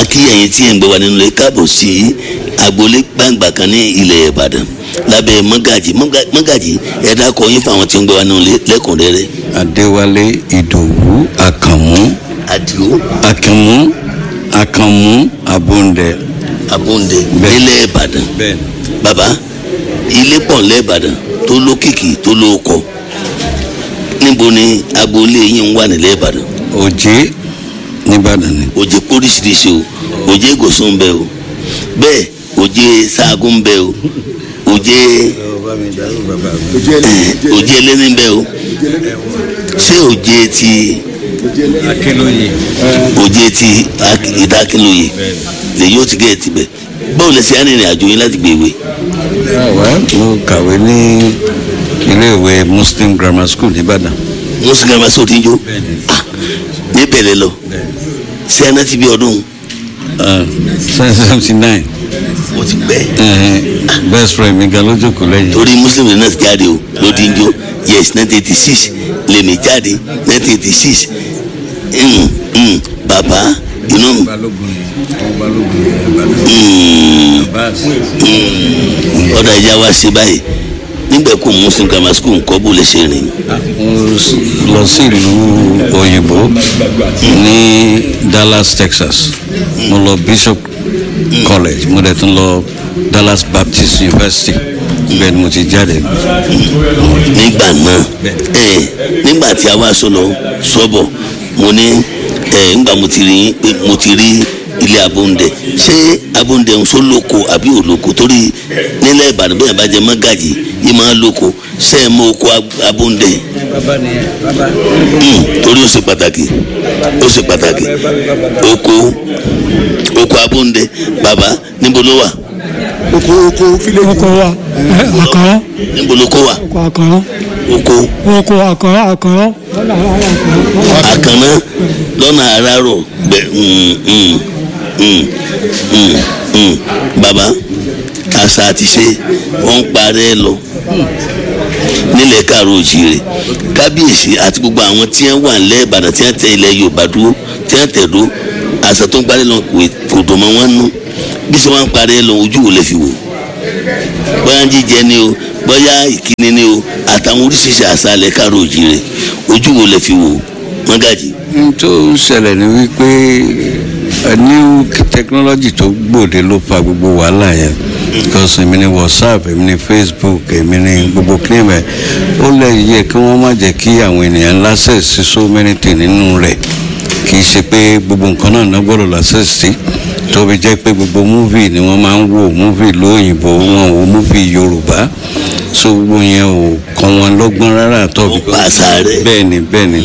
kí ẹ̀yin tí ẹ̀ ń gbé wa nínú ilé káàbọ̀ sí agboolé gbàǹgbà kan ní ilẹ̀ ìbàdàn lábẹ́ mọ́gàjì Mọ́gà- mọ́gàjì ẹ dákọ̀ yín fún àwọn tí ń gbé wa nínú ilé lẹ́kùnrẹ́rẹ́ adéwálé ìdòwú àkànmú àdìo àkànmú àkànmú abóńdẹ. abóńdé Bẹ́ẹ̀. nílẹ̀ ìbàdàn bẹ́ẹ̀ni. bàbá ilé pọ̀ nílẹ̀ ìbàdàn tó lókìkí tó lóko níbo ni agboolé yín wà nílẹ̀ ìbàdàn òjé nìbàdàn ni. òjé póríṣiríṣi o òjé gòsùn ń bẹ o bẹ́ẹ̀ òjé sáàgùn ń bẹ o òjé eh, òjé ẹlẹ́ni ń bẹ o ṣé òjé ti akínlóye. òjé ti Ak- ìdákínlóye lèyí ó ti gé ẹ tibẹ̀ báwo lẹ ṣe á rìnrìn àjò yín láti gbé ìwé mo kàwé ní iléèwé muslim grammar school nìbàdàn. mùsùlùmí àmà sọ ti ń jó Ah, ní bẹ̀rẹ̀ lọ ṣé ẹ náà ti bí ọdún seventy nine mo ti pẹ́ best friend mi gan ló jókòó lẹ́yìn. torí mùsùlùmí náà ti jáde o ló ti ń jó yes nineteen eighty six lèmi jáde nineteen eighty six bàbá inú mi Mm, mm, ọ̀dà ìjà wa ṣe báyìí nígbà kó muslim grammar school nǹkan bó lè ṣe rìn mo s- lọ sí ìlú òyìnbó ní dallas texas mo lọ bishop college mo dẹ̀ tún lọ dallas baptist university ibẹ̀ ni mo ti jáde. nígbà náà ẹ nígbà tí a wá sọlọ sọbọ mo ní ẹ ńgbà mo ti rí pé mo ti rí ilé abóńdẹ ṣé abóńdẹ ń so lóko àbí òlóko torí nílẹ̀ ìbàdàn bẹ́ẹ̀ bá jẹ mọ́gàjì yìí máa lóko ṣé ẹ mọ oko ab- abóńdẹ Hmm, torí ó ṣe pàtàkì ó ṣe pàtàkì oko oko abóńdẹ bàbá níbo ló wà oko oko fílẹ̀ oko wa ẹ, àkàrà níbo ló kó wà oko àkàrà oko oko àkàrà àkàrà àkànná lọ́nà àràrọ̀ gbẹ mm, mm, mm, mm, mm. bàbá àṣà àti ṣe wọ́n ń parẹ́ lọ nílẹ̀ káàró òjìrè kábíyèsí àti gbogbo àwọn tí wọ́n wà nílẹ̀ ìbàdàn tí wọ́n tẹ ilẹ̀ yorùbá dúró tí wọ́n tẹ̀ dó àṣà tó ń parẹ́ lọ kò- kò dùn mọ́ wọn nú bí sọ wọn ń parẹ́ lọ ojú wo lè fi wò bóyá jíjẹ ni o bóyá ìkíni ni o àtàwọn oríṣiríṣi àṣà ilẹ̀ káàró òjìrè ojú wo lè fi wò mọ́gàjì. n tó ń ṣẹlẹ̀ ni wípé a new technology tó gbòde ló fa gbogbo wàhálà yẹn because èmi ni whatsapp èmi ni facebook èmi ni gbogbo claim ẹ̀ ó lè yẹ kí wọ́n má jẹ́ kí àwọn ènìyàn access sí so many things nínú rẹ̀ kì í ṣe pé gbogbo nǹkan náà náà gbọ́dọ̀ access sí tó fi jẹ́ pé gbogbo movie ni wọ́n máa ń wò movie lóyìnbó wọn ò movie yorùbá so gbogbo yẹn ò kàn wọ́n lọ́gbọ́n rárá tó fi Ó pa àṣà rẹ̀. bẹ́ẹ̀ ni bẹ́ẹ̀ ni.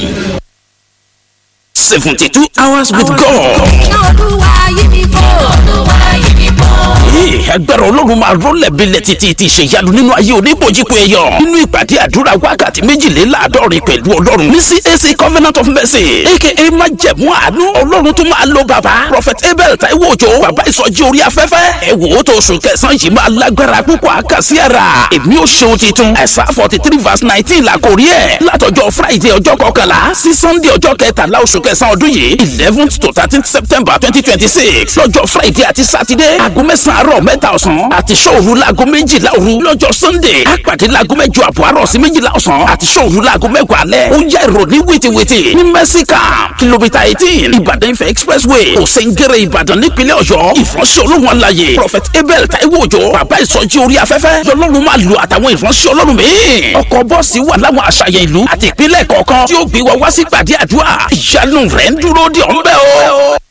seventy two hours with God. olúwa yí mi bò olúwa yí mi bò. Ee, agbára ọlọ́run máa rọ́lẹ̀ bílẹ̀ títí ti ṣèyanu nínú ayé oníbojúpo ẹ̀yọ̀ nínú ìpàdé àdúrà wákàtí méjìléláàádọ́rin pẹ̀lú ọlọ́run ní CAC Covenant of Mercy aka májẹ̀mú àánú ọlọ́run tó máa lo bàbá Prophet Abel Taiwo Òjó bàbá ìsọjí orí afẹ́fẹ́ ẹ wò ó tó oṣù kẹsàn-án yìí máa lágbára púpọ̀ àkàsí ara èmi ò ṣeun titun ẹ̀sà forty three verse nineteen la kò rí ẹ̀ látọjọ́ Friday ọjọ́ kọkànlá sí Sunday ọjọ́ kẹtàlá oṣù kẹsàn-án ọdún yìí eleventh to thirteenth September twenty twenty six lọ́jọ́ Friday àti Saturday aago mẹ́sàn-án àárọ̀ mẹ́ta ọ̀sán àti ṣọ́òru laago méjìlá òru lọ́jọ́ Sunday àpàdé laago mẹ́jọ àbọ̀ àárọ̀ sí méjìlá ọ̀sán àti ṣọ́òru laago mẹ́wàá alẹ́ ó yá ìròní wìtìwìtì ní mẹ́síkà kìlómítà eighteen Ìbàdàn Ifẹ̀ expressway òsèǹgẹ̀rẹ̀ Ìbàdàn nípínlẹ̀ Ọ̀yọ́ ìfọ̀nsẹ̀ olóhùn alayè Prophet Abel Taiwo Òjó bàbá ìsọjí orí afẹ́fẹ́ lọ́lọ́run máa lu àtàwọn ìfọ̀nsẹ̀ ọlọ́run míì ọkọ̀ bọ́ọ̀sì wà láwọn àṣàyàn ìlú àti ìpínlẹ̀ kọ̀ọ̀kan tí ó gbé wa wá sí ìpàdé àdúrà ìyanu rẹ̀ ń dúró de ọ̀nbẹ́ o.